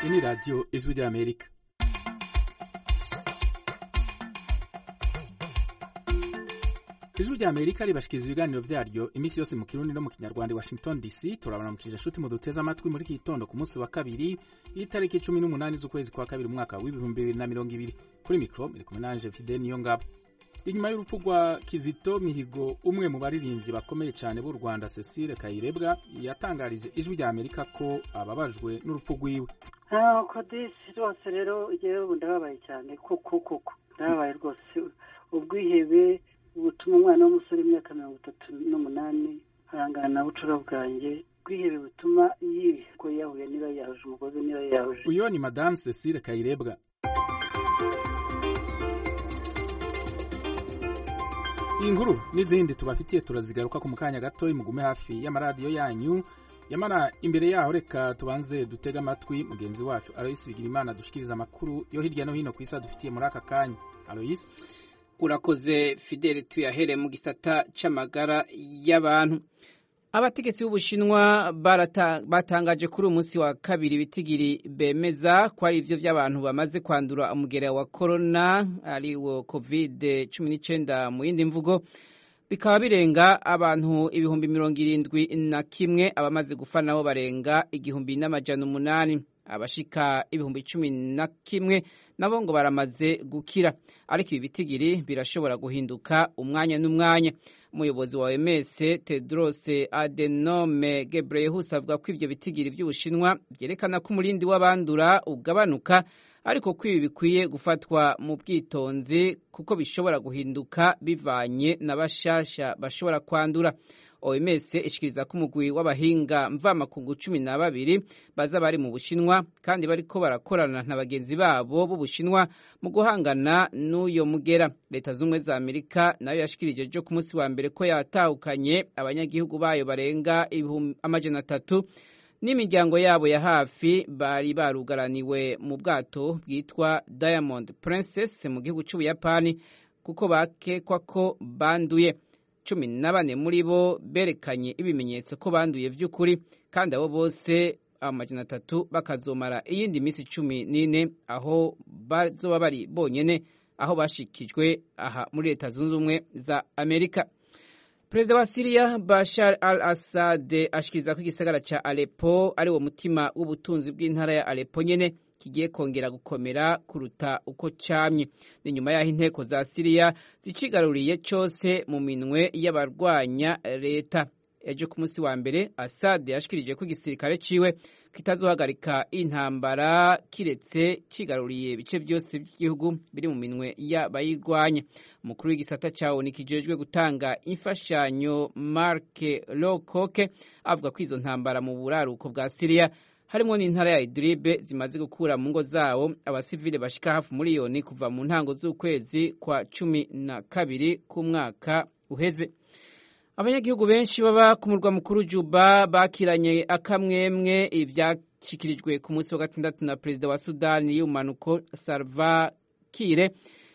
ini radio Ijwi ry'Amerika ijwi ry'Amerika ribashikiriza ibiganiro vyaryo iminsi yose mu kirundi no mu kinyarwanda i Washington DC turabaramukije shuti mu duteze amatwi muri iki gitondo ku munsi wa kabiri itariki cumi n'umunani z'ukwezi kwa kabiri umwaka w'ibihumbi bibiri na mirongo ibiri kuri mikro muri kumwe nanje Fidel Niyongabo inyuma y'urupfu rwa Kizito Mihigo umwe mu baririmbyi bakomeye cyane b'u Rwanda Cecile Kayirebwa yatangarije ijwi rya Amerika ko ababajwe n'urupfu rwiwe ntabwo disi rwose rero igihe ubu ndababaye cyane kuko kuko ndababaye rwose ubwihebe butuma umwana w'umusore w'imyaka mirongo itatu n'umunani arangana na bucura bwanjye ubwihebe butuma yihiko yahuye niba yahuje umugozi niba yahuje uyo ni Madame Cecile Kayirebwa iyi nkuru n'izindi tubafitiye turazigaruka ku mukanya gato mugume hafi y'amaradiyo yanyu yamara imbere yaho reka tubanze dutega amatwi mugenzi wacu Aloysi Bigirimana dushikiriza amakuru yo hirya no hino ku isi adufitiye muri aka kanya Aloysi urakoze Fidele tuyahere mu gisata c'amagara y'abantu abategetsi b'ubushinwa batangaje kuri uyu munsi wa kabiri ibitigiri bemeza ko ari ivyo vy'abantu bamaze kwandura umugera wa corona ari wo covid cumi n'icenda mu yindi mvugo bikaba birenga abantu ibihumbi mirongo irindwi na kimwe abamaze gupfa nabo barenga igihumbi n'amajana umunani abashika ibihumbi cumi na kimwe nabo ngo baramaze gukira ariko ibi bitigiri birashobora guhinduka umwanya n'umwanya umuyobozi wa OMS Tedros Adhanom Ghebreyesus avuga ko ivyo bitigiri vy'Ubushinwa vyerekana ko umurindi w'abandura ugabanuka ariko ko ibi bikwiye gufatwa mu bwitonzi kuko bishobora guhinduka bivanye na bashasha bashobora kwandura OMS ishikiriza ko umugwi w'abahinga mvamakungu cumi na babiri baza bari mu Bushinwa kandi bariko barakorana na bagenzi babo b'Ubushinwa mu guhangana n'uyo mugera. Leta z'ubumwe za Amerika nayo yashikirije jo ku munsi wa mbere ko yatahukanye abanyagihugu bayo barenga amajana atatu n'imiryango yabo ya hafi bari barugaraniwe mu bwato bwitwa Diamond Princess mu gihugu c'Ubuyapani kuko bakekwa ko banduye cumi na bane muri bo berekanye ibimenyetso ko banduye vy'ukuri kandi abo bose amajana atatu bakazomara iyindi minsi cumi n'ine aho bazoba bari bonyene aho bashikijwe aha muri leta zunze ubumwe za amerika perezida wa siriya bashar al assad ashikiriza ko igisagara ca alepo ari wo mutima w'ubutunzi bw'intara ya alepo nyene kigiye kongera gukomera kuruta uko camye ni nyuma y'aho inteko za siriya zicigaruriye cose mu minwe y'abarwanya leta ejo ku munsi wa mbere assad yashikirije ko igisirikare ciwe kitazohagarika intambara kiretse kigaruriye ibice byose by'igihugu biri mu minwe y'abayirwanya umukuru w'igisata ca onu kijejwe gutanga imfashanyo mark locoke avuga ko izo ntambara mu buraruko bwa siriya harimo n'intara ya Idlibe zimaze gukura mu ngo zabo abasivile bashika hafi miliyoni kuva mu ntango z'ukwezi kwa cumi na kabiri k'umwaka uheze abanyagihugu benshi baba ku murwa mukuru Juba bakiranye akamwemwe ivyashikirijwe ku munsi wa gatandatu na perezida wa Sudani y'umanuko Salva Kiir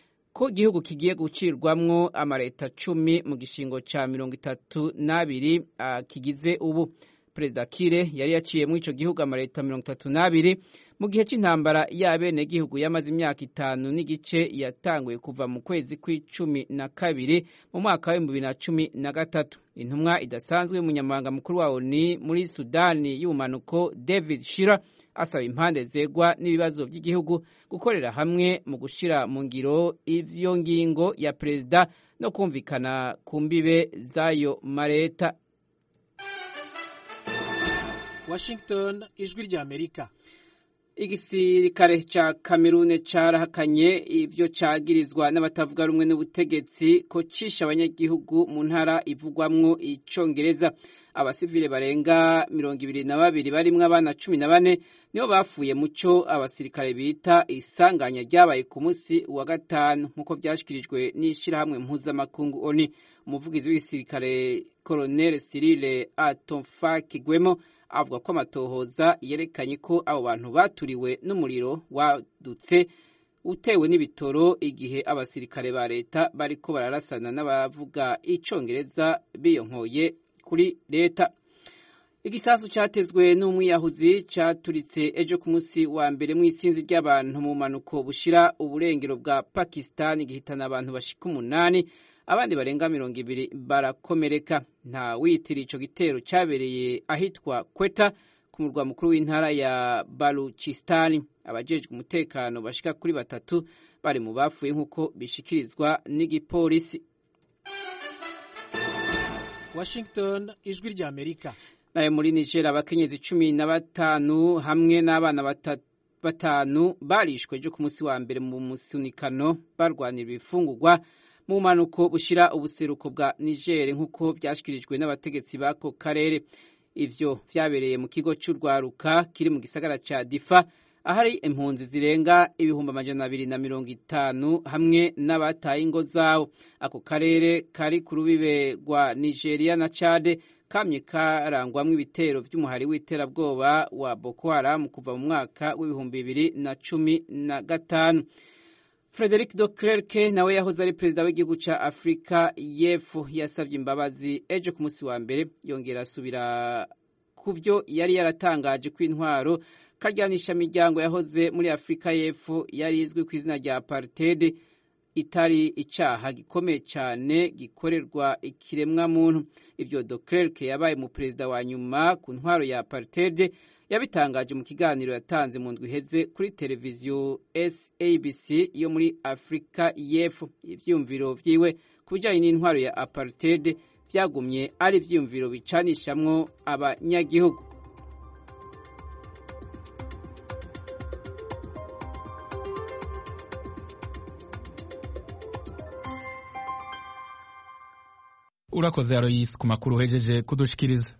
ko igihugu kigiye gucirwamwo amareta cumi mu gishingo ca mirongo itatu n'abiri uh, kigize ubu perezida Kire yari yaciye muri ico gihugu amareta mirongo itatu n'abiri mu gihe c'intambara y'abene gihugu yamaze imyaka itanu n'igice yatanguye kuva mu kwezi kw'icumi na kabiri mu mwaka w'ibihumbi bibiri na cumi na gatatu intumwa idasanzwe y'umunyamabanga mukuru wa ONU muri Sudani y'ubumanuko David Shira asaba impande zegwa n'ibibazo by'igihugu gukorera hamwe mu gushira mu ngiro ivyo ngingo ya perezida no kumvikana ku mbibe z'ayo mareta Washington ijwi rya Amerika igisirikare ca Kamerune carahakanye ivyo cagirizwa n'abatavuga rumwe n'ubutegetsi ko cisha abanyagihugu mu ntara ivugwamwo icongereza abasivile barenga mirongo ibiri na babiri barimwo abana cumi na bane nibo bapfuye muco abasirikare bita isanganya ryabaye ku munsi wa gatanu nk'uko vyashikirijwe n'ishirahamwe mpuzamakungu ONU umuvugizi w'igisirikare Colonel Cyril Atomfakigwemo avuga ko amatohoza yerekanye ko abo bantu baturiwe n'umuriro wadutse utewe n'ibitoro igihe abasirikare ba leta bariko bararasana n'abavuga icongereza biyonkoye kuri leta igisasu cyatezwe n'umwiyahuzi cyaturitse ejo ku munsi wa mbere mu isinzi ry'abantu mu mpanuko bushira uburengero bwa pakisitani gihitana abantu bashika umunani abandi barenga mirongo ibiri barakomereka nta witira ico gitero cyabereye ahitwa kweta ku murwa mukuru w'intara ya baluchistani abajejwe umutekano bashika kuri batatu bari mu bapfuye nk'uko bishikirizwa n'igipolisi Washington ijwi rya Amerika nayo muri Niger abakenyezi cumi na batanu hamwe n'abana batanu barishwe ejo ku munsi wa mbere mu musunikano barwanira ibifungurwa mu mpanuko bushira ubuseruko bwa Niger nk'uko byashyikirijwe n'abategetsi b'ako karere ivyo vyabereye mu kigo cy'urwaruka kiri mu gisagara ca Difa ahari impunzi zirenga ibihumbi amajana abiri na mirongo itanu hamwe n'abataye ingo zabo ako karere kari ku rubibe rwa Nigeria na Chad kamye karangwamwo ibitero vy'umuhari w'iterabwoba wa Boko Haram kuva mu mwaka w'ibihumbi bibiri na cumi na gatanu Frederic de Klerk nawe yahoze ari perezida w'igihugu ca Afrika y'Epfo yasavye imbabazi ejo ku munsi wa mbere yongera asubira ku vyo yari yaratangaje ko intwaro karyanisha miryango yahoze muri Afrika y'Epfo yari izwi ku izina rya apartheid itari icaha gikomeye cyane gikorerwa ikiremwa muntu ivyo de Klerk yabaye mu perezida wa nyuma ku ntwaro ya apartheid yabitangaje mu kiganiro yatanze mu ndwi iheze kuri televiziyo SABC yo muri Afrika y'Epfo ivyumviro vyiwe ku bijanye n'intwaro ya apartheid vyagumye ari ivyumviro bicanishamwo abanyagihugu urakoze aroyisi ku makuru uhejeje kudushikiriza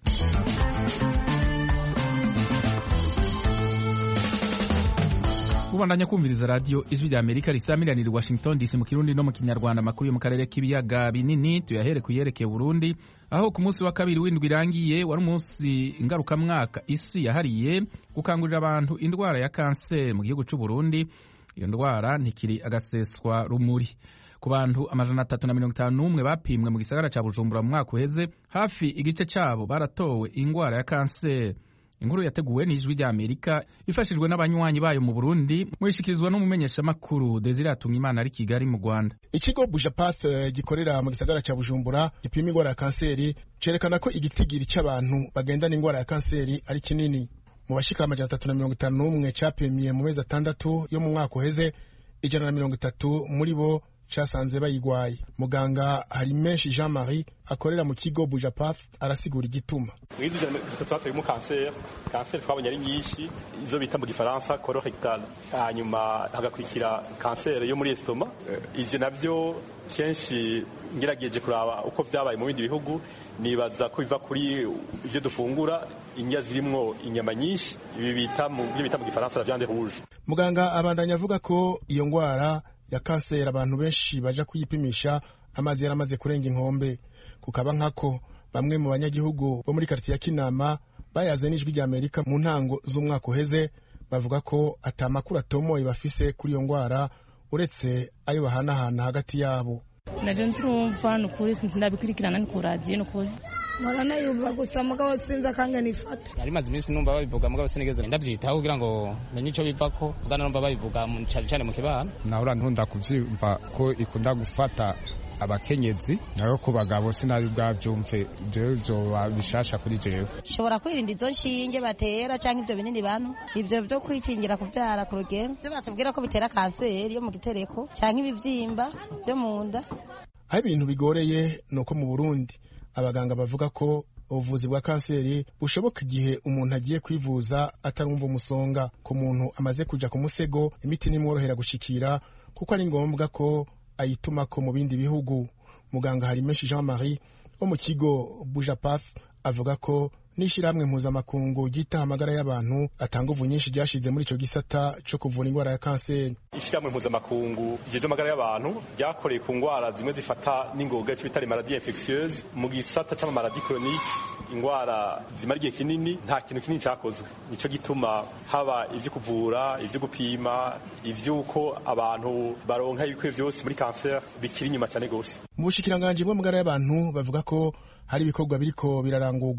ubandanya kumviriza radiyo ijwi rya amerika risamiranira washington dc mu kirundi no mu kinyarwanda amakuru yo mu karere k'ibiyaga binini tuyahere ku yerekeye burundi aho ku munsi wa kabiri w'indwi irangiye wari umunsi ngarukamwaka isi yahariye gukangurira abantu indwara ya kanseri mu gihugu cy'u Burundi iyo ndwara ntikiri agaseswa rumuri ku bantu amajana atatu na mirongo itanu n'umwe bapimwe mu gisagara cya bujumbura mu mwaka uheze hafi igice cyabo baratowe indwara ya kanseri inkuru yateguwe n'ijwi rya amerika ifashijwe n'abanywanyi bayo mu burundi muyishikirizwa n'umumenyeshamakuru desire imana ari kigali mu rwanda ikigo bujapath gikorera mu gisagara cya bujumbura gipima indwara ya kanseri cerekana ko igitigiri cy'abantu bagendana indwara ya kanseri ari kinini mu bashika amajana atatu na mirongo itanu n'umwe capimiye mu mezi atandatu yo mu mwaka uheze ijana na mirongo itatu muri bo casanze bayigwaye muganga hari menshi jean marie akorera mu kigo bujapath arasigura igituma mwizi ijana itatu batuyemo kanseri kanseri twabonye ari nyinshi izo bita mu gifaransa colorectal hanyuma hagakurikira kanseri yo muri estoma ivyo navyo kenshi ngerageje kuraba uko vyabaye mu bindi bihugu nibaza ko biva kuri ivyo dufungura indya zirimwo inyama nyinshi ibi bita mu byo bita mu gifaransa la viande rouge muganga abandanya avuga ko iyo ngwara ya kanseri abantu benshi baja kuyipimisha amazi yaramaze kurenga inkombe kukaba nkako bamwe mu banyagihugu bo muri karitiye ya kinama bayaze n'ijwi rya amerika mu ntango z'umwaka uheze bavuga ko ata makuru atomoye bafise kuri iyo ngwara uretse ayo bahanahana hagati yabo naje nturumva ni ukuri sinzi ndabikurikirana ni ku radiyo ni ukuri mpora yumva gusa mugabo sinzi akanga nifata nari maze iminsi numva babivuga mugabo sinigeze ndabyitaho kugira ngo menye icyo bivako bwana numva babivuga cyane cyane mu kibana nahora nkunda kubyumva ko ikunda gufata abakenyezi nayo ku bagabo sinari bwabyumve jewe byoba bishasha kuri jewe ushobora kwirinda izo nshinge batera cyangwa ibyo binini bantu ibyo byo kwikingira kubyara ku rugero byo batubwira ko bitera kanseri yo mu gitereko cyangwa ibibyimba byo mu nda aho ibintu bigoreye ni uko mu burundi abaganga bavuga ko ubuvuzi bwa kanseri bushoboka igihe umuntu agiye kwivuza atarumva umusonga ku muntu amaze kujya ku musego imiti ntimworohera gushikira kuko ari ngombwa ko ayituma ko mu bindi bihugu muganga harimeshi jean marie wo mu kigo bujapath avuga ko n'ishyirahamwe mpuzamakungu ryitaho amagara y'abantu atanga uvu nyinshi ryashize muri icyo gisata cyo kuvura indwara ya kanseri ishyirahamwe mpuzamakungu rijeje amagara y'abantu ryakoreye ku ndwara zimwe zifata n'ingoga icyo bita maladie infectieuse mu gisata cy'amamaladi chronique indwara zimara igihe kinini nta kintu kinini cyakozwe nicyo gituma haba ibyo kuvura ibyo gupima iby'uko abantu baronka ibikwiye byose muri kanseri bikiri inyuma cyane rwose mu bushikiranganji bw'amagara y'abantu bavuga ko hari ibikorwa biriko birarangurwa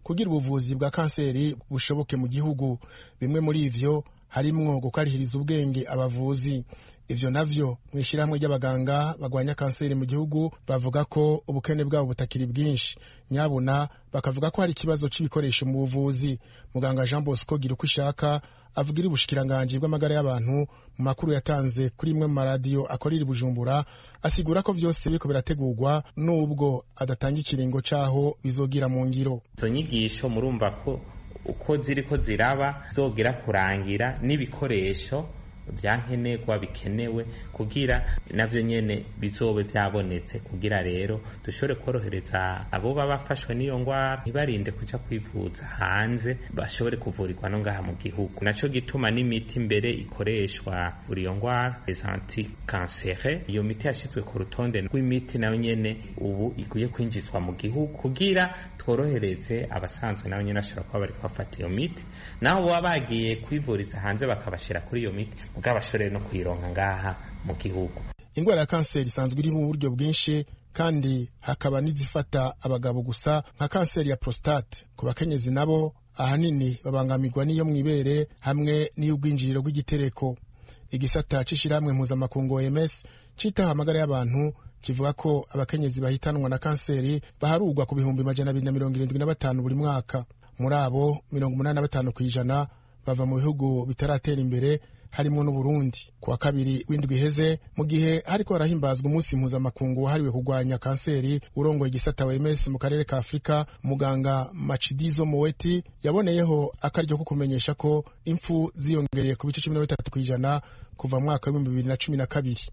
kugira ubuvuzi bwa kanseri bushoboke mu gihugu bimwe muri ivyo harimwo gukarihiriza ubwenge abavuzi ivyo navyo mu ishyirahamwe ry'abaganga bagwanya kanseri mu gihugu bavuga ko ubukene bwabo butakiri bwinshi nyabuna bakavuga ko hari ikibazo c'ibikoresho mu buvuzi muganga jean bosco gira uko ishaka avugira ubushikiranganji bw'amagara y'abantu mu makuru yatanze kuri imwe mu maradiyo akorera i bujumbura asigura ko vyose biriko birategurwa n'ubwo adatanga ikiringo c'aho bizogira mu ngiro izo nyigisho murumva ko uko ziriko ziraba zogera kurangira n'ibikoresho vyankenerwa bikenewe kugira navyo nyene bizobe vyabonetse kugira rero dushobore korohereza abo baba bafashwe n'iyo ngwara ntibarinde kuja kwivuza hanze bashobore kuvurirwa no ngaha mu gihugu naco gituma n'imiti mbere ikoreshwa kuri iyo ngwara les antikansere iyo miti yashizwe ku rutonde rw'imiti nayo nyene ubu ikwiye kwinjizwa mu gihugu kugira tworohereze abasanzwe nabo nyene bashobora kuba bariko bafata iyo miti naho baba bagiye kwivuriza hanze bakabashira kuri iyo miti mugabo bashobore no kuyironka ngaha mu gihugu ingwara ya kanseri isanzwe iri mu buryo bwinshi kandi hakaba n'izifata abagabo gusa nka kanseri ya prostate ku bakenyezi nabo ahanini babangamirwa n'iyo mw'ibere hamwe n'iy'ubwinjiriro bw'igitereko igisata c'ishirahamwe mpuzamakungu OMS citaho amagara y'abantu kivuga ko abakenyezi bahitanwa na kanseri baharurwa ku bihumbi majana abiri na mirongo irindwi na batanu buri mwaka muri abo mirongo umunani na batanu ku ijana bava mu bihugu bitaratera imbere harimo n'uburundi ku wa kabiri w'indwi iheze mu gihe hariko harahimbazwa umunsi mpuzamakungu wahariwe kurwanya kanseri urongoye igisata wemes mu karere ka afurika muganga macidizo moweti yaboneyeho akaryo ko kumenyesha ko impfu ziyongereye ku bice cumi na bitatu ku ijana kuva mu mwaka w'ibihumbi bibiri na cumi na kabiri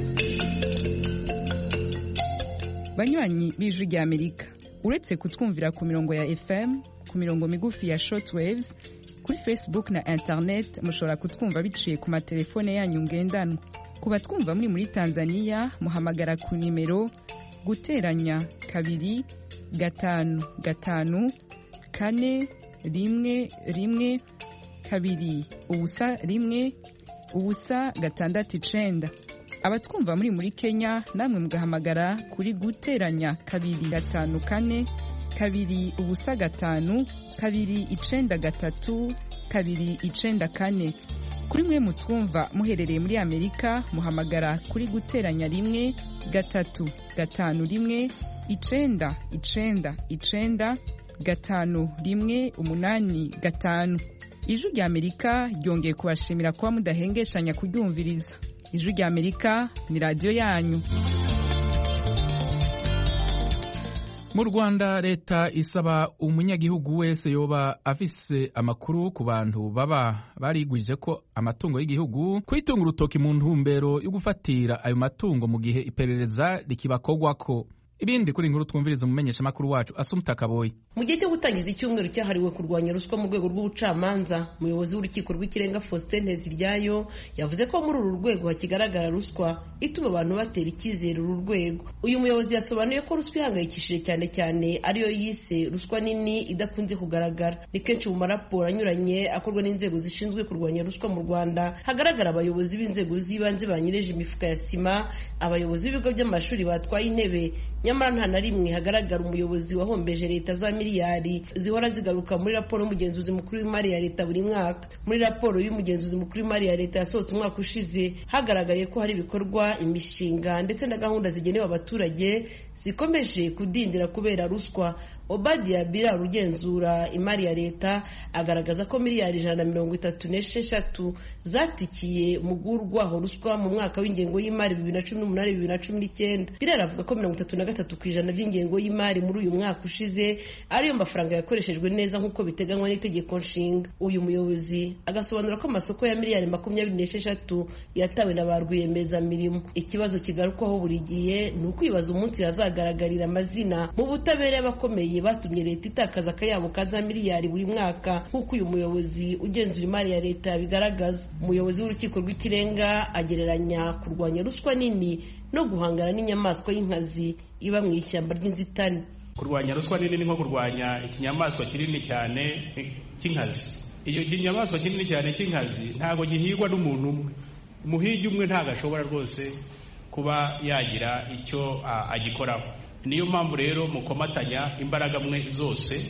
banywanyi b'ijwi rya amerika uretse kutwumvira ku mirongo ya fm ku mirongo migufi ya shortwaves kuri facebook na internet mushobora kutwumva biciye ku matelefone yanyu ngendanwa ku batwumva muri muri tanzania muhamagara ku nimero guteranya kabiri gatanu gatanu kane rimwe rimwe kabiri ubusa rimwe ubusa gatandatu icenda abatwumva muri muri kenya namwe mugahamagara kuri guteranya kabiri gatanu kane kabiri ubusa gatanu kabiri icenda gatatu kabiri icenda kane kuri mwe mutwumva muherereye muri amerika muhamagara kuri guteranya rimwe gatatu gatanu rimwe icenda icenda icenda gatanu rimwe umunani gatanu ijwi rya amerika ryongeye kubashimira kuba mudahengeshanya kuryumviriza ijwi rya amerika ni radiyo yanyu mu rwanda leta isaba umunyagihugu wese yoba afise amakuru ku bantu baba barigwije ko amatungo y'igihugu kwitunga urutoki mu ntumbero yo gufatira ayo matungo mu gihe iperereza rikibakogwako ibindi kuri inkuru twumviriza umumenyeshamakuru wacu asumta kaboyi mu gihe cyo gutangiza icyumweru cyahariwe kurwanya ruswa mu rwego rw'ubucamanza umuyobozi w'urukiko rw'ikirenga faustin nteziryayo yavuze ko muri uru rwego hakigaragara ruswa ituma abantu batera icyizere uru rwego uyu muyobozi yasobanuye ko ruswa ihangayikishije cyane cyane ariyo yise ruswa nini idakunze kugaragara ni kenshi mu maraporo anyuranye akorwa n'inzego zishinzwe kurwanya ruswa mu rwanda hagaragara abayobozi b'inzego z'ibanze banyereje imifuka ya sima abayobozi b'ibigo by'amashuri batwaye intebe nyamara nta na rimwe hagaragara umuyobozi wahombeje leta za miliyari zihora zigaruka muri raporo y'umugenzuzi mukuru w'imari ya leta buri mwaka muri raporo y'umugenzuzi mukuru w'imari ya leta yasohotse umwaka ushize hagaragaye ko hari ibikorwa imishinga ndetse na gahunda zigenewe abaturage zikomeje kudindira kubera ruswa obadiya bira ugenzura imari ya leta agaragaza ko miliyari ijana na mirongo itatu n'esheshatu zatikiye mu gurwaho ruswa mu mwaka w'ingengo y'imari bibiri na cumi n'umunani bibiri na cumi n'icyenda birera avuga ko mirongo itatu na gatatu ku ijana by'ingengo y'imari muri uyu mwaka ushize ariyo mafaranga yakoreshejwe neza nk'uko biteganywa n'itegeko nshinga uyu muyobozi agasobanura ko amasoko ya miliyari makumyabiri n'esheshatu yatawe na ba rwiyemezamirimo ikibazo kigarukwaho buri gihe ni ukwibaza umunsi hazagaragarira amazina mu butabera y'abakomeye batumye leta itakaza akayabo ka za miliyari buri mwaka nk'uko uyu muyobozi ugenzura imari ya leta yabigaragaza umuyobozi w'urukiko rw'ikirenga agereranya kurwanya ruswa nini no guhangana n'inyamaswa y'inkazi iba mu ishyamba ry'inzitane kurwanya ruswa nini ni nko kurwanya ikinyamaswa kinini cyane cy'inkazi iyo kinyamaswa kinini cyane cy'inkazi ntabwo gihigwa n'umuntu umwe umuhigi umwe ntabwo ashobora rwose kuba yagira icyo agikoraho niyo mpamvu rero mukomatanya imbaraga mwe zose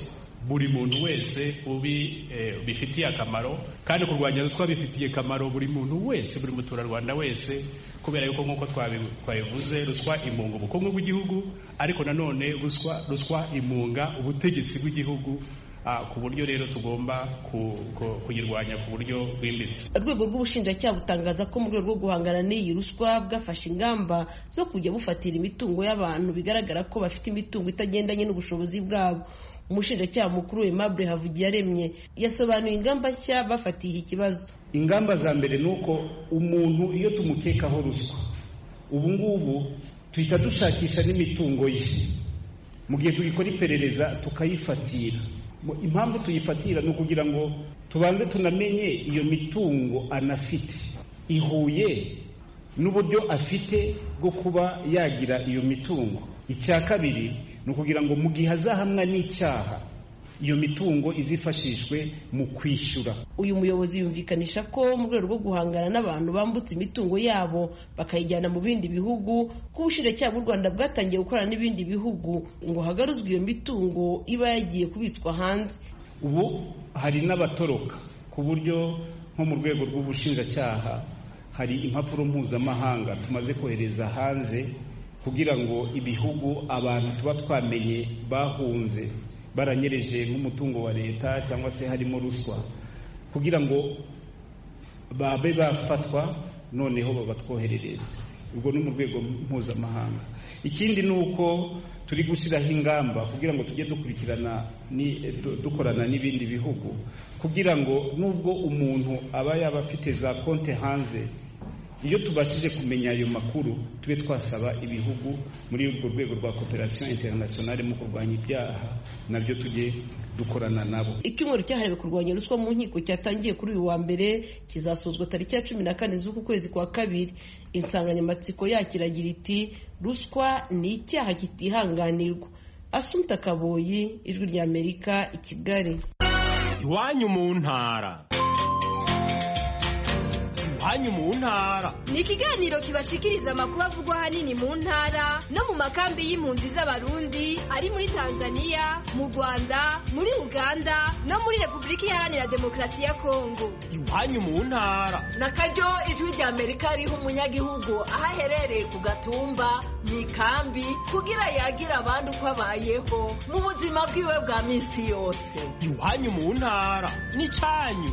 buri muntu wese ubi bifitiye akamaro kandi kurwanya ruswa bifitiye akamaro buri muntu wese buri muturarwanda wese kubera yuko nk'uko twabivuze ruswa imunga ubukungu bw'igihugu ariko nanone ruswa ruswa imunga ubutegetsi bw'igihugu ku buryo rero tugomba kuyirwanya ku buryo bwimbitse urwego rw'ubushinjacyaha butangaza ko mu rwego rwo guhangana n'iyi ruswa bwafashe ingamba zo kujya bufatira imitungo y'abantu bigaragara ko bafite imitungo itagendanye n'ubushobozi bwabo umushinjacyaha mukuru Aimable Havugiyaremye yasobanuye ingamba nshya bafatiye iki kibazo ingamba za mbere ni uko umuntu iyo tumukekaho ruswa ubu ngubu tuhita dushakisha n'imitungo ye mu gihe tugikora iperereza tukayifatira impamvu tuyifatira ni ukugira ngo tubanze tunamenye iyo mitungo anafite ihuye n'uburyo afite bwo kuba yagira iyo mitungo icya kabiri ni ukugira ngo mu gihe azahamwa n'icyaha iyo mitungo izifashishwe mu kwishyura uyu muyobozi yumvikanisha ko mu rwego rwo guhangana n'abantu bambutse imitungo yabo bakayijyana mu bindi bihugu ko ubushinjacyaha bw'u rwanda bwatangiye gukorana n'ibindi bihugu ngo hagaruzwe iyo mitungo iba yagiye kubitswa hanze ubu hari n'abatoroka ku buryo nko mu rwego rw'ubushinjacyaha hari impapuro mpuzamahanga tumaze kohereza hanze kugira ngo ibihugu abantu tuba twamenye bahunze baranyereje nk'umutungo wa leta cyangwa se harimo ruswa kugira ngo babe bafatwa noneho babatwoherereze ubwo ni mu rwego mpuzamahanga ikindi ni uko turi gushyiraho ingamba kugira ngo tujye dukurikirana dukorana n'ibindi bihugu kugira ngo nubwo umuntu aba yaba afite za konti hanze iyo tubashije kumenya ayo makuru tube twasaba ibihugu muri urwo rwego rwa cooperation internationale mu kurwanya ibyaha nabyo tujye dukorana nabo icyumweru cyahariwe kurwanya ruswa mu nkiko cyatangiye kuri uyu wa mbere kizasozwa tariki ya cumi na kane z'uku kwezi kwa kabiri insanganyamatsiko yacyo iragira iti ruswa ni icyaha kitihanganirwa asumta kaboyi ijwi ry'amerika i kigali iwanyu mu ntara iwanyu mu ntara ni ikiganiro kibashikiriza amakuru avugwa ahanini mu ntara no mu makambi y'impunzi z'abarundi ari muri tanzania mu rwanda muri uganda no muri repubulika iharanira demokarasi ya kongo iwanyu mu ntara na karyo ijwi rya amerika riha umunyagihugu aho aherereye ku gatumba mu ikambi kugira yagira abandi uko abayeho mu buzima bwiwe bwa minsi yose iwanyu mu ntara ni cyanyu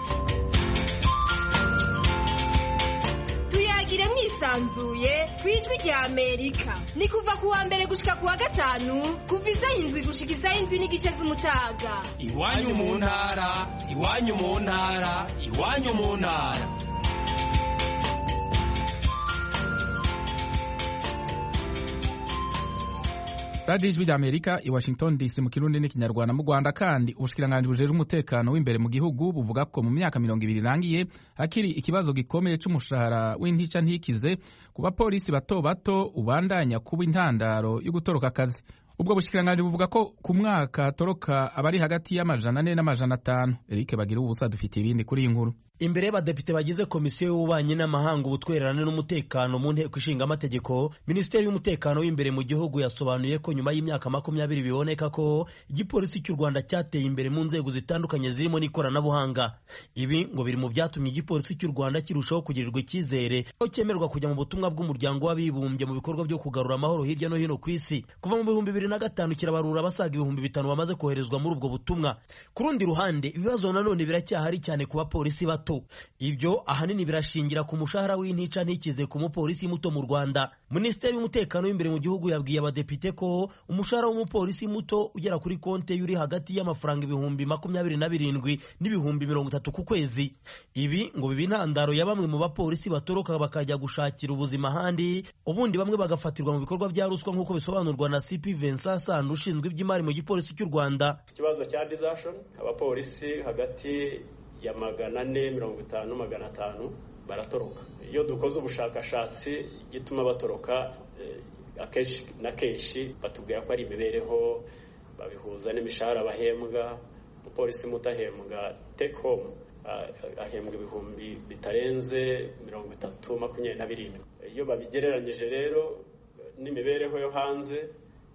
tuyagire mwisanzuye ku ijwi rya amerika ni kuva ku wa mbere gushika ku wa gatanu kuva isaha indwi gushika isaha indwi n'igice z'umutaga iwanyu mu ntara iwanyu mu ntara iwanyu mu ntara radiyo ijwi rya amerika i washington dc mu kirundi n'ikinyarwanda mu rwanda kandi ubushikiranganji bujejwe umutekano w'imbere mu gihugu buvuga ko mu myaka mirongo ibiri irangiye hakiri ikibazo gikomeye c'umushahara w'intica ntikize ku bapolisi bato bato ubandanya kuba intandaro yo gutoroka akazi ubwo bushikiranganji buvuga ko ku mwaka hatoroka abari hagati y'amajana ane n'amajana atanu eric bagira ubusa dufitiye ibindi kuri iyi nkuru imbere y'abadepite bagize komisiyo y'ububanyi n'amahanga ubutwererane n'umutekano mu nteko ishinga amategeko minisiteri y'umutekano w'imbere mu gihugu yasobanuye ko nyuma y'imyaka makumyabiri biboneka ko igipolisi cy'u rwanda cyateye imbere mu nzego zitandukanye zirimo n'ikoranabuhanga ibi ngo biri mu byatumye igipolisi cy'u rwanda kirushaho kugirirwa icyizere aho cyemerwa kujya mu butumwa bw'umuryango w'abibumbye mu bikorwa byo kugarura amahoro hirya no hino ku isi kuva mu bihumbi bibiri na gatanu kirabarura abasaga ibihumbi bitanu bamaze koherezwa muri ubwo butumwa ku rundi ruhande ibibazo nanone biracyahari cyane ku bapolisi bato ibyo ahanini birashingira ku mushahara w'intica ntikize ku mupolisi muto mu rwanda minisiteri y'umutekano w'imbere mu gihugu yabwiye abadepite ko umushahara w'umupolisi muto ugera kuri konte uri hagati y'amafaranga ibihumbi makumyabiri na birindwi n'ibihumbi mirongo itatu ku kwezi ibi ngo biba intandaro ya bamwe mu bapolisi batoroka bakajya gushakira ubuzima ahandi ubundi bamwe bagafatirwa mu bikorwa bya ruswa nk'uko bisobanurwa na cp vincent sand ushinzwe iby'imari mu gipolisi cy'u rwanda ikibazo cya dizashoni abapolisi hagati ya magana ane mirongo itanu magana atanu baratoroka iyo dukoze ubushakashatsi igituma batoroka akenshi na kenshi batubwira ko ari imibereho babihuza n'imishahara bahembwa umupolisi muto ahembwa take home ahembwa ibihumbi bitarenze mirongo itatu makumyabiri na birindwi iyo babigereranyije rero n'imibereho yo hanze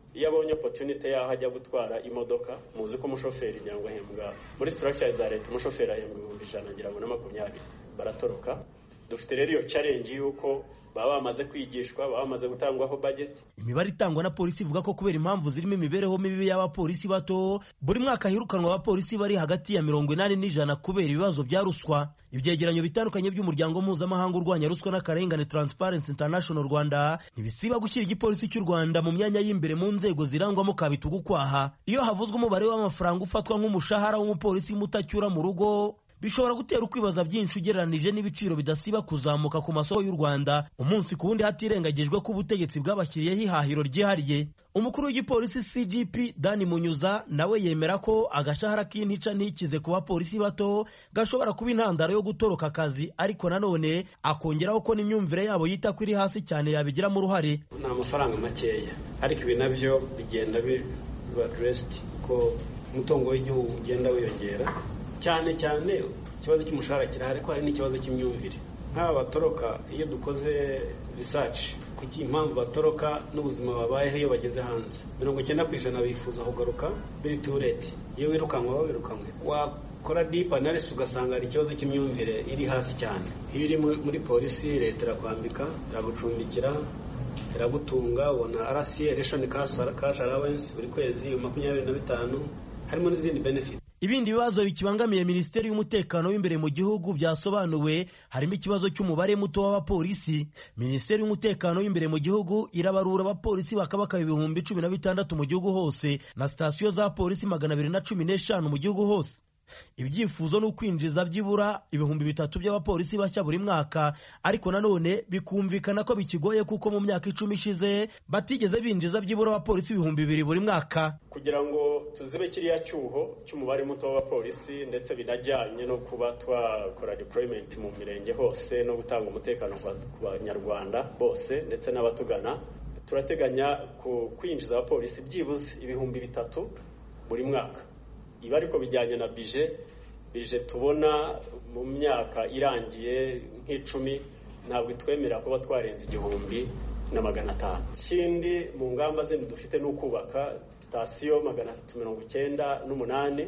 iyo abonye opportunity yaho ajya gutwara imodoka muzi ko umushoferi ngira ngo ahembwa muri structure za leta umushoferi ahembwa ibihumbi ijana ngira ngo na makumyabiri baratoroka dufite rero iyo challenge y'uko baba bamaze kwigishwa baba bamaze gutangwaho budget imibare itangwa na polisi ivuga ko kubera impamvu zirimo imibereho mibi y'abapolisi bato buri mwaka hirukanwa abapolisi bari hagati ya mirongo inani n'ijana kubera ibibazo bya ruswa ibyegeranyo bitandukanye by'umuryango mpuzamahanga urwanya ruswa n'akarengane Transparency International Rwanda ntibisiba gushyira igipolisi cy'u Rwanda mu myanya y'imbereye mu nzego zirangwamo kabitugu kwaha iyo havuzwe umubare w'amafaranga ufatwa nk'umushahara w'umupolisi mutacyura mu rugo bishobora gutera ukwibaza byinshi ugereranije n'ibiciro bidasiba kuzamuka ku masoko y'u Rwanda umunsi ku wundi hatirengagijwe ko ubutegetsi bwabashyiriyeho ihahiro ryihariye umukuru w'igipolisi CGP Dani Munyuza nawe yemera ko agashahara k'intica ntikize ku bapolisi bato gashobora kuba intandaro yo gutoroka akazi ariko nanone akongeraho ko n'imyumvire yabo yita ko iri hasi cyane yabigiramo uruhare ni amafaranga makeya ariko ibi nabyo bigenda biba addressed ko umutungo w'igihugu ugenda wiyongera cyane cyane ikibazo cy'umushahara kirahari ko hari n'ikibazo cy'imyumvire nk'aba batoroka iyo dukoze research kuki impamvu batoroka n'ubuzima babayeho iyo bageze hanze mirongo icyenda ku ijana bifuza kugaruka biri tureti iyo wirukanwe baba wirukanwe wakora deep analysis ugasanga hari ikibazo cy'imyumvire iri hasi cyane iyo uri muri polisi leta irakwambika iragucumbikira iragutunga ubona rca ration cash allowance buri kwezi makumyabiri na bitanu harimo n'izindi benefit ibindi bibazo bikibangamiye minisiteri y'umutekano w'imbere mu gihugu byasobanuwe harimo ikibazo cy'umubare muto w'abapolisi minisiteri y'umutekano w'imbere mu gihugu irabarura abapolisi bakabaka ibihumbi cumi na bitandatu mu gihugu hose na sitasiyo za polisi magana abiri na cumi n'eshanu mu gihugu hose ibyifuzo ni ukwinjiza byibura ibihumbi bitatu by'abapolisi bashya buri mwaka ariko nanone bikumvikana ko bikigoye kuko mu myaka icumi ishize batigeze binjiza byibura abapolisi ibihumbi bibiri buri mwaka kugira ngo tuzibe kiriya cyuho cy'umubare muto w'abapolisi ndetse binajyanye no kuba twakora deployment mu mirenge hose no gutanga umutekano ku banyarwanda bose ndetse n'abatugana turateganya kwinjiza abapolisi byibuze ibihumbi bitatu buri mwaka ibi ariko bijyanye na bije bije tubona mu myaka irangiye nk'icumi ntabwo itwemerera kuba twarenza igihumbi na magana atanu ikindi mu ngamba zindi dufite ni ukubaka sitasiyo magana atatu mirongo icyenda n'umunani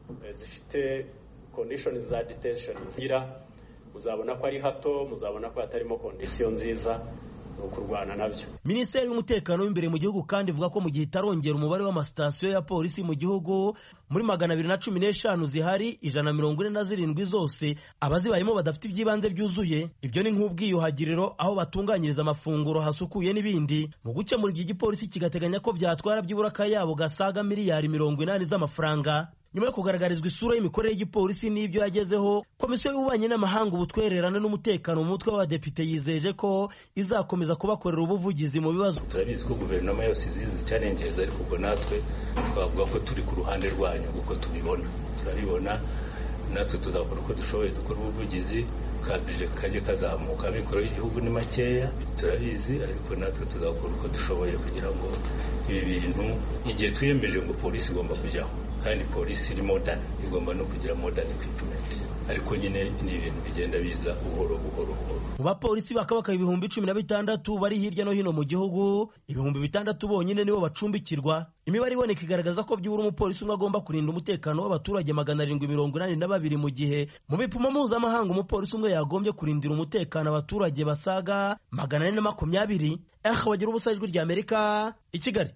zifite kondishoni za detention zigira muzabona ko ari hato muzabona ko hatarimo kondisiyo nziza ni ukurwana nabyo minisiteri y'umutekano w'imbere mu gihugu kandi ivuga ko mu gihe itarongera umubare w'amasitasiyo ya polisi mu gihugu muri magana abiri na cumi n'eshanu zihari ijana na mirongo ine na zirindwi zose abazibayemo badafite iby'ibanze byuzuye ibyo ni nk'ubwiyuhagiriro aho batunganyiriza amafunguro hasukuye n'ibindi mu gukemura ibyo igipolisi kigateganya ko byatwara byibura akayabo gasaga miliyari mirongo inani z'amafaranga nyuma yo kugaragarizwa isura y'imikorere y'igipolisi n'ibyo yagezeho komisiyo y'ububanyi n'amahanga ubutwererane n'umutekano mu mutwe w'abadepite yizeje ko izakomeza kubakorera ubuvugizi mu bibazo turabizi ko guverinoma yose izizi challenges ariko ubwo natwe twavuga ko turi ku ruhande rwanyu kuko tubibona turabibona natwe tuzakora uko dushoboye dukora ubuvugizi kabije kajye kazamuka amikoro y'igihugu ni makeya turabizi ariko natwe tuzakora uko dushoboye kugira ngo ibi bintu igihe twiyemeje ngo polisi igomba kujyaho kandi polisi iri modern igomba no kugira modern equipment ariko nyine ni ibintu bigenda biza buhoro buhoro buhoro mu bapolisi bakabaka ibihumbi cumi na bitandatu bari hirya no hino mu gihugu ibihumbi bitandatu bonyine nibo bacumbikirwa imibare iboneka igaragaza ko byibura umupolisi umwe agomba kurinda umutekano w'abaturage magana arindwi mirongo inani na babiri mu gihe mu bipimo mpuzamahanga umupolisi umwe yagombye kurindira umutekano abaturage basaga magana ane na makumyabiri eha bagira ubusa ijwi rya amerika i kigali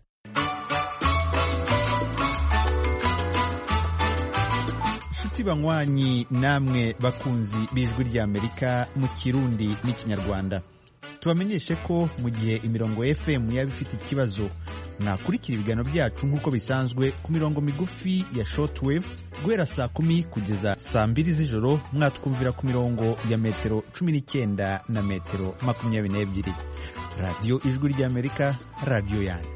inshuti banywanyi namwe bakunzi b'ijwi ry'amerika mu kirundi n'ikinyarwanda tubamenyeshe ko mu gihe imirongo fm yaba ifite ikibazo mwakurikira ibiganiro byacu nk'uko bisanzwe ku mirongo migufi ya shortwave guhera saa kumi kugeza saa mbiri z'ijoro mwatwumvira ku mirongo ya metero cumi n'icyenda na metero makumyabiri n'ebyiri radiyo ijwi ry'amerika radiyo yanyu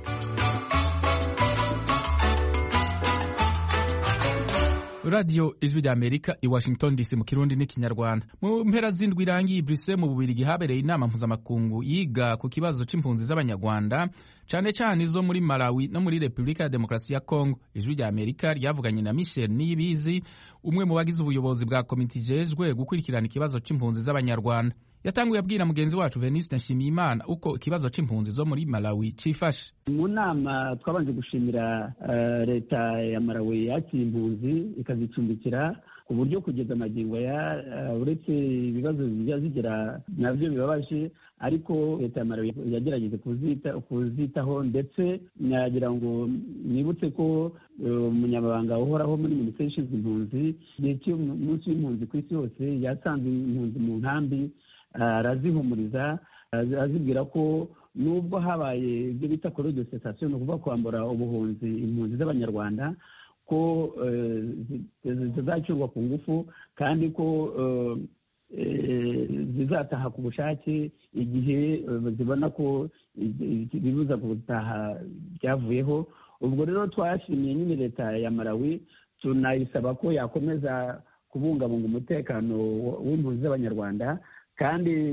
radiyo ijwi rya amerika i washington dc mu kirundi n'ikinyarwanda mu mpera z'indwi irangiye brise mu bubirigi habereye inama mpuzamakungu yiga ku kibazo c'impunzi z'abanyarwanda cyane cyane izo muri malawi no muri repubulika ya demokarasi ya kongo ijwi rya amerika ryavuganye na michel niyibizi umwe mu bagize ubuyobozi bwa komite ijejwe gukurikirana ikibazo c'impunzi z'abanyarwanda yatanguye abwira mugenzi wacu veniste nshimiyimana uko ikibazo c'impunzi zo muri malawi cifashe mu nama twabanje gushimira uh, leta ya malawi yakira impunzi ikazicumbikira ku buryo kugeza amagingo ya uh, uretse ibibazo bijya zigira nabyo bibabaje ariko leta ya malawi yagerageje kuzita kuzitaho ndetse nagira ngo nibutse ko umunyamabanga uh, uhoraho muri minisiteri ishinzwe impunzi igihe cy'umunsi w'impunzi ku isi yose yasanze impunzi mu nkambi arazihumuriza azibwira ko nubwo habaye ibyo bita kore de sitasiyo ni ukuvuga kwambura ubuhunzi impunzi z'abanyarwanda ko zizacurwa ku ngufu kandi ko zizataha ku bushake igihe zibona ko ibibuza gutaha byavuyeho ubwo rero twashimiye nyine leta ya malawi tunayisaba ko yakomeza kubungabunga umutekano w'impunzi z'abanyarwanda kandi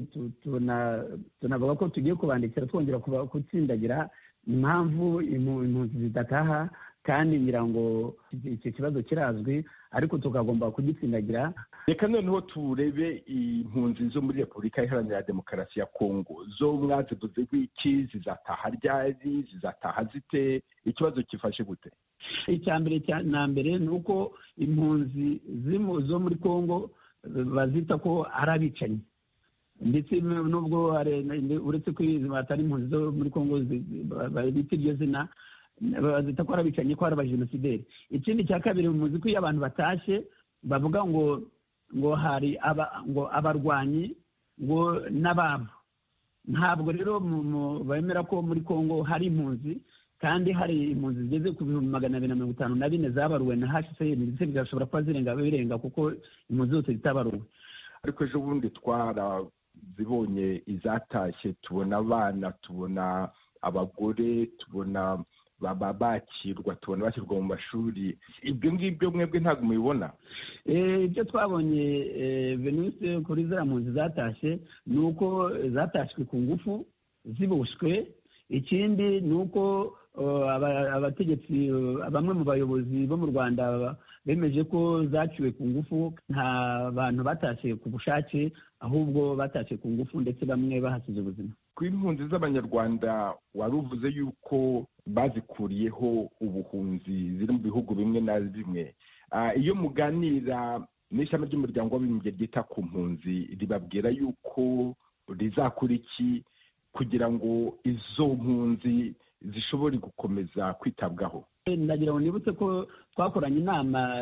tunavuga ko tugiye kubandikira twongera gutsindagira impamvu impunzi zidataha kandi ngira ngo icyo kibazo kirazwi ariko tukagomba kugitsindagira reka noneho turebe impunzi zo muri repubulika iharanira demokarasi ya kongo zo mwazivuze iki zizataha ryari zizataha zite ikibazo kifashe gute icya mbere na mbere ni uko impunzi zo muri kongo bazita ko ari abicanyi ndetse nubwo uretse ko atari impunzi zo muri kongo bita iryo zina bazita ko ari abicanyi ko ari abajenosideri ikindi cya kabiri muzi ko iyo abantu batashye bavuga ngo ngo hari ngo abarwanyi ngo n'ababo ntabwo rero bemera ko muri kongo hari impunzi kandi hari impunzi zigeze ku bihumbi magana abiri na mirongo itanu na bine zabaruwe na hcr ndetse bigashobora kuba zirenga birenga kuko impunzi zose zitabaruwe ariko ejo bundi twarazibonye izatashye tubona abana tubona abagore tubona baba bakirwa tubona bashyirwa mu mashuri ibyo ngibyo mwebwe ntabwo mubibona ibyo twabonye venise kuri ziriya mpunzi zatashye ni uko zatashywe ku ngufu ziboshywe ikindi ni uko abategetsi bamwe mu bayobozi bo mu rwanda bemeje ko zaciwe ku ngufu nta bantu batashye ku bushake ahubwo batashye ku ngufu ndetse bamwe bahasize ubuzima ku impunzi z'abanyarwanda wari uvuze yuko bazikuriyeho ubuhunzi ziri mu bihugu bimwe na bimwe iyo muganira n'ishami ry'umuryango w'abibumbye ryita ku mpunzi ribabwira yuko rizakora iki kugira ngo izo mpunzi zishobore gukomeza kwitabwaho ndagira ngo nibutse ko twakoranye inama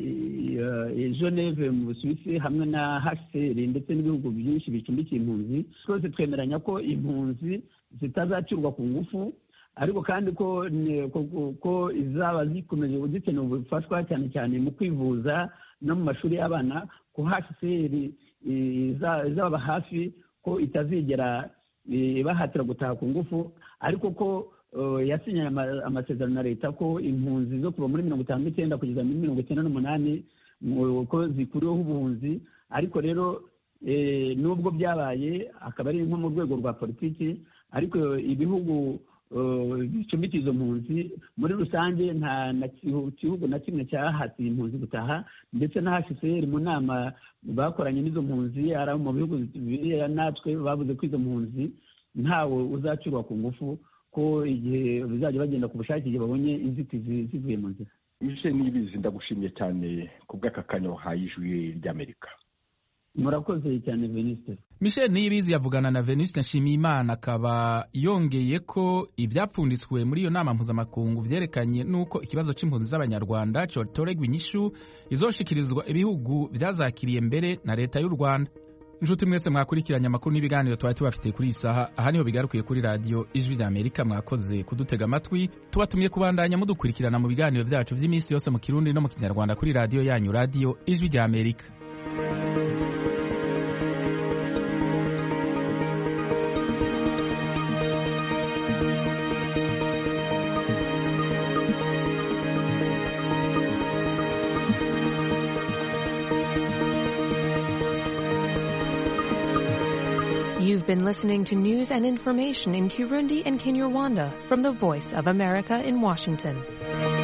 geneve mu busuwisi hamwe na hcr ndetse n'ibihugu byinshi bicumbikiye impunzi twese twemeranya ko impunzi zitazacurwa ku ngufu ariko kandi ko ko izaba zikomeje zikeneye ubufashwa cyane cyane mu kwivuza no mu mashuri y'abana ko hcr izaba hafi ko itazigera ibahatira gutaha ku ngufu ariko ko yasinyanye amasezerano na leta ko impunzi zo kuva muri mirongo itanu n'icyenda kugeza muri mirongo icyenda n'umunani ko zikuriweho ubuhunzi ariko rero nubwo byabaye akaba ari nko mu rwego rwa politiki ariko ibihugu bicumbikiye izo mpunzi muri rusange nta gihugu na kimwe cyahatiye impunzi gutaha ndetse na hcr mu nama bakoranye n'izo mpunzi ari mu bihugu biriya natwe bavuze ko izo mpunzi ntawe uzacurwa ku ngufu ko igihe bizajya bagenda ku bushake igihe babonye inzitizi zivuye mu nzira ije n'ibizi ndagushimiye cyane ku bw'aka kanya wahaye ijwi ry'amerika murakoze cyane venisite michel niyibizi yavugana na venisite nshimiyimana akaba yongeye ko ibyapfunditswe muri iyo nama mpuzamakungu byerekanye n'uko ikibazo cy'impunzi z'abanyarwanda cyotoregwa inyishu izoshikirizwa ibihugu byazakiriye mbere na leta y'u rwanda inshuti mwese mwakurikiranye amakuru n'ibiganiro twari tubafitiye kuri iyi saha aha niho bigarukiye kuri radiyo ijwi ry'amerika mwakoze kudutega amatwi tubatumye kubandanya mudukurikirana mu biganiro byacu by'iminsi yose mu kirundi no mu kinyarwanda kuri radiyo yanyu radiyo ijwi ry'amerika You've been listening to news and information in Kirundi and Kinyarwanda from the Voice of America in Washington.